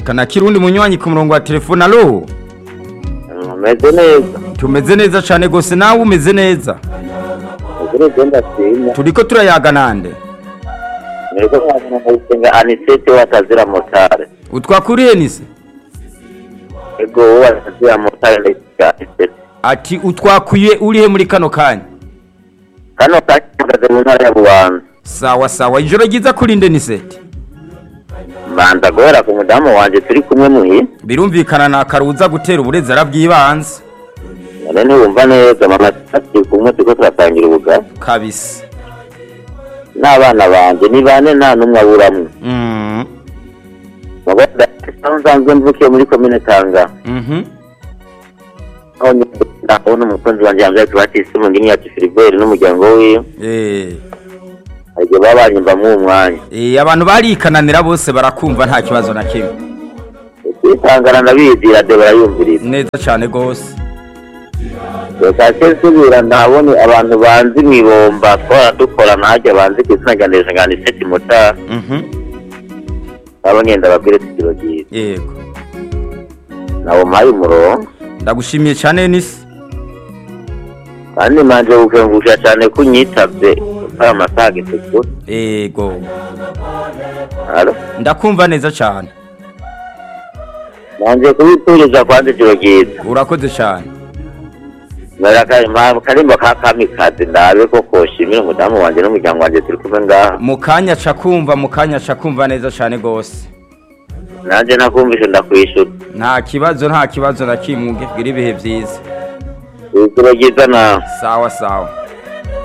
kana kirundi munywanyi ku murongo wa telefone alo umeze neza tumeze neza cane gose nawe umeze neza ukuri ibyo ndashima turiko turayaga nande nirwo mwazana ndayisenga anisete watazira motare utwakuriye nise ego wowe watazira motare ndayisenga anisete ati utwakuye urihe muri kano kanya kano kanya mpagaze mu ntara ya bubanza sawa sawa ijoro ryiza kurinde niseti mbanza guhera ku mudamu wanje turi kumwe muhi birumvikana na karuza gutera uburezi arabwibanze none ntiwumva neza mama turi kumwe turiko turatangira ubugari kabisa n'abana banje ni bane nta n'umwe aburamwe mm. mugabo aho nsanzwe mvukiye muri komine tanga mhm aho ndabona umukunzi wanje yambaye tubatisi mu ndimi yacu filiberi n'umuryango wiwe eh igihe baba banyumvamwo uwo mwanya eh abantu barikananira bose barakumva nta kibazo na kimwe kwitangana ndabizi radiyo barayumviriza neza cane gose reka se nsubira ntabone abantu banzi mwibomba twara dukora ntajya banzi ku izina rya ndejengana iseti motari mhm abo ngenda babwire tukiro ryiza yego nabo mpaye umurongo ndagushimiye cane nise kandi manje gukengusha cyane ko unyitabye utari amasaha gitukura yego Alo? ndakumva neza cane nanje kubituriza kwanza ijoro ryiza urakoze cane karimba ka kamikazi ndabe ko koshimira umudamu wanje n'umuryango wanje turi kumwe ngaha mu kanya ca kumva mu kanya ca kumva neza cane gose nanje nakumvishe ndakwishura nta kibazo nta kibazo na kimwe gira ibihe vyiza ijoro ryiza nawe sawa sawa